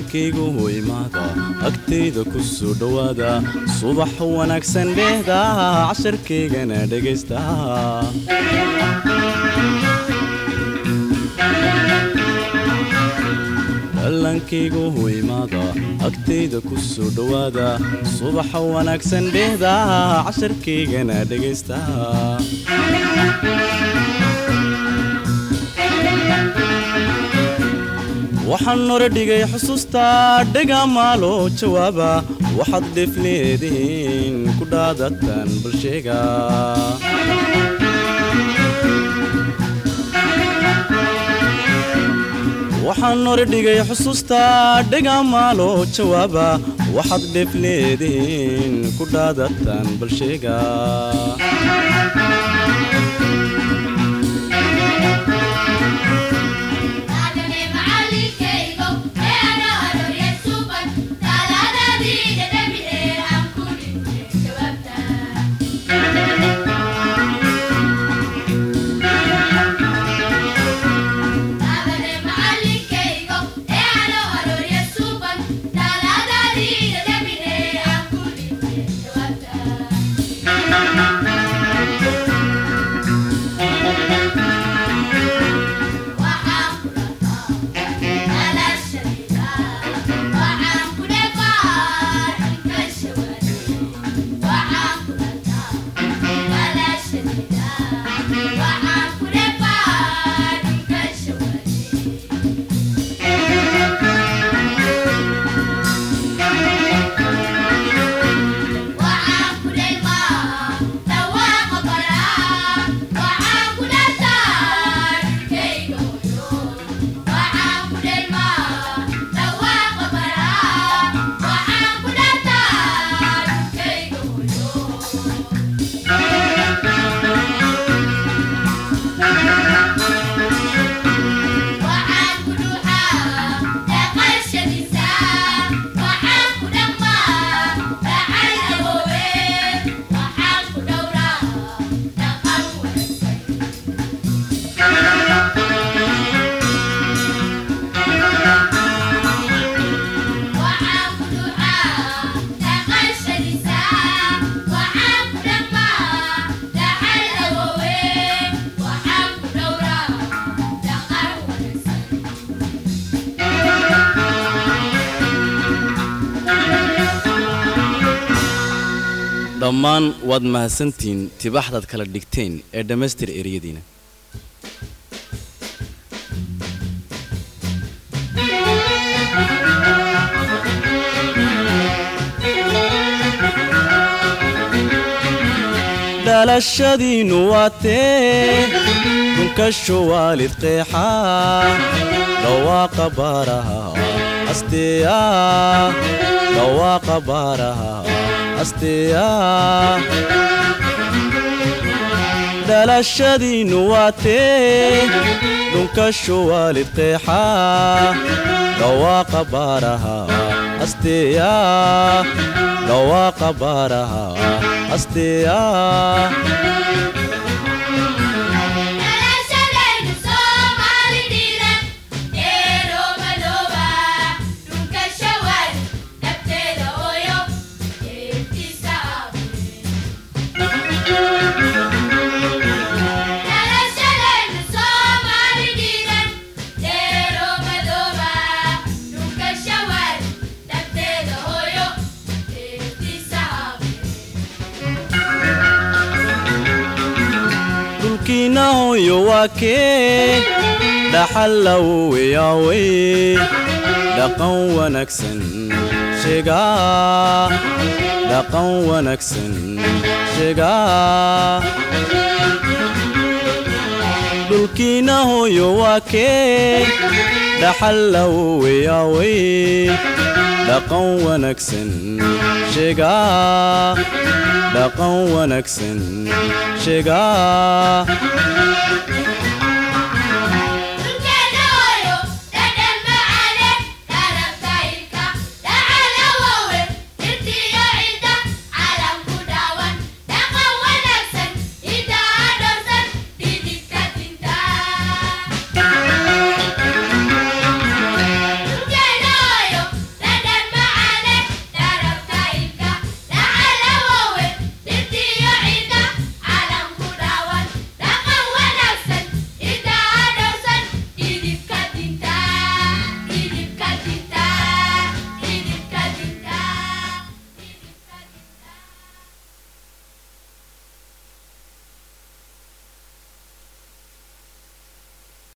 dhallankaygu imaada agtayda ku soo dhowaada subax wanaagsan dheehda casharkaygana dhegaysta dhallankaygu imaada agtayda ku soo dhowaada subax wanaagsan dheehda casharkaygana dhegaysta waxaan nore dhigay xusuusta dhegamaalo jawaaba waxaad dheefleedihiin ku dhaadatan bulsheega waxaan nore dhigay xusuusta dhegamaalo jawaaba waxaad dheefleedihiin ku dhaadatan bulsheega dhammaan waad mahadsantihiin tibaxdaad kala dhigteen ee dhammaystir ereyadiina dhalashadiinnu waa tee dunkasho waalid qeexa dhawaaqa baaraha asteeya dhawaaqa baaraha asteeya dhalashadiinnu waa tee dunkasho waalid qeexa dhawaaqa baaraha asteeya dhawaaqa baaraha asteeya dhulkiinahoyo waa kee dhaxallaweyawey dhaqan wanaagsan sheegaa dhaqan wanaagsan sheegaa dhulkiinahoyo waa kee dhaxallaweyawey dhaqan wanaagsan sheegaa dhaqan wanaagsan sheegaa